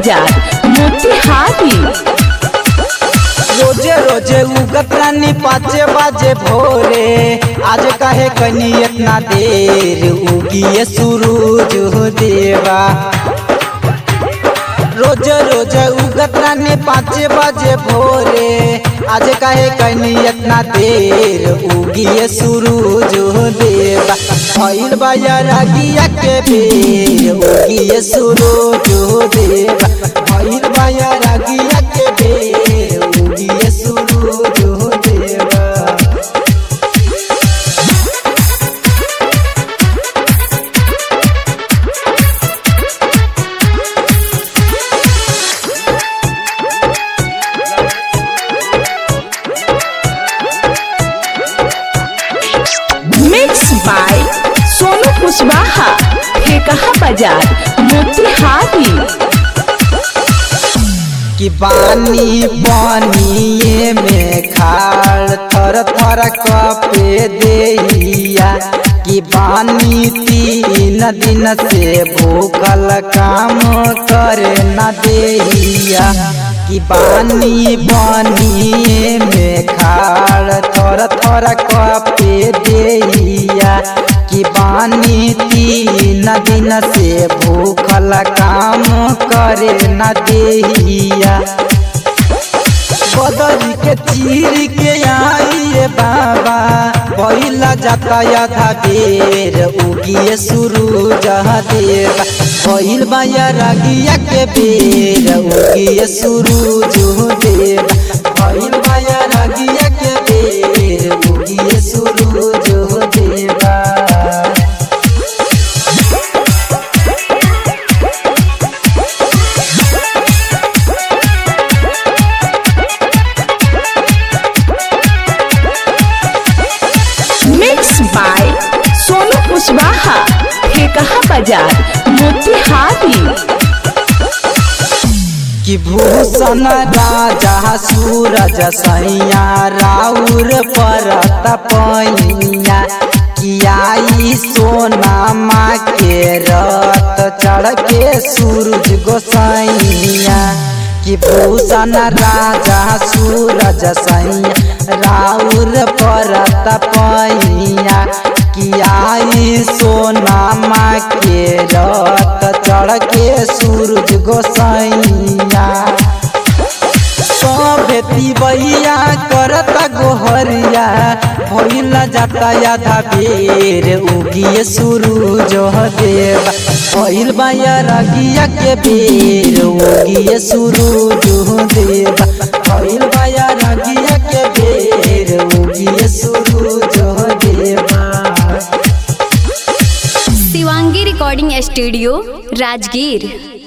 बाजार मोतिहारी रोजे रोजे उगत रानी पाँचे बाजे भोरे आज काहे कनी इतना देर उगिए सूरज हो देवा रोज रोज उगत रानी पाँचे बजे भोरे आज काहे कनी इतना देर उगिए सूरज हो देवा भइल बाया रागिया के बेर उगिए सूरज हो देवा भइल बाया रागिया के बेर उगिए सूरज हो देवा मिक्स बाय सोनू कुशवाहा ठेकहा बाजार मोतिहारी कि बानी पानिए में खाड़ थर थर कपे देहिया कि बानी तीन दिन से भूखल काम करे न देहिया कि बानी पानिए में खाड़ थर थर कपे देहिया कि बानी तीन दिन से भूखल काम करे न देहिया बदरी के चीर के आइए बाबा पहिला जाता आधा बेर उगिए शुरू जहा देवा पहिल बाया रागिया के बेर उगिए शुरू जो देवा पहिल बाया रागिया के बेर उगिए शुरू जो देवा मिक्स बाय सोनू कुशवाहा ठेकहा बाजार मोतिहारी कि भूषण राजा सूरज सैया राउर परत पैया कि आई सोना माँ के रत चढ़ के सूरज गोसैया कि भूषण राजा सूरज सैया राउर परत पैया कि आई सोना माँ के रत चढ़ के सूरज गोसैया सभे तिबैया करता गोहरिया भइला जाता आधा बेर उगिए सूरज देवा भइल बाया रगिया के बेर उगिए सूरज देवा भइल बाया रगिया के बेर उगिए सूरज देवा शिवांगी रिकॉर्डिंग स्टूडियो राजगीर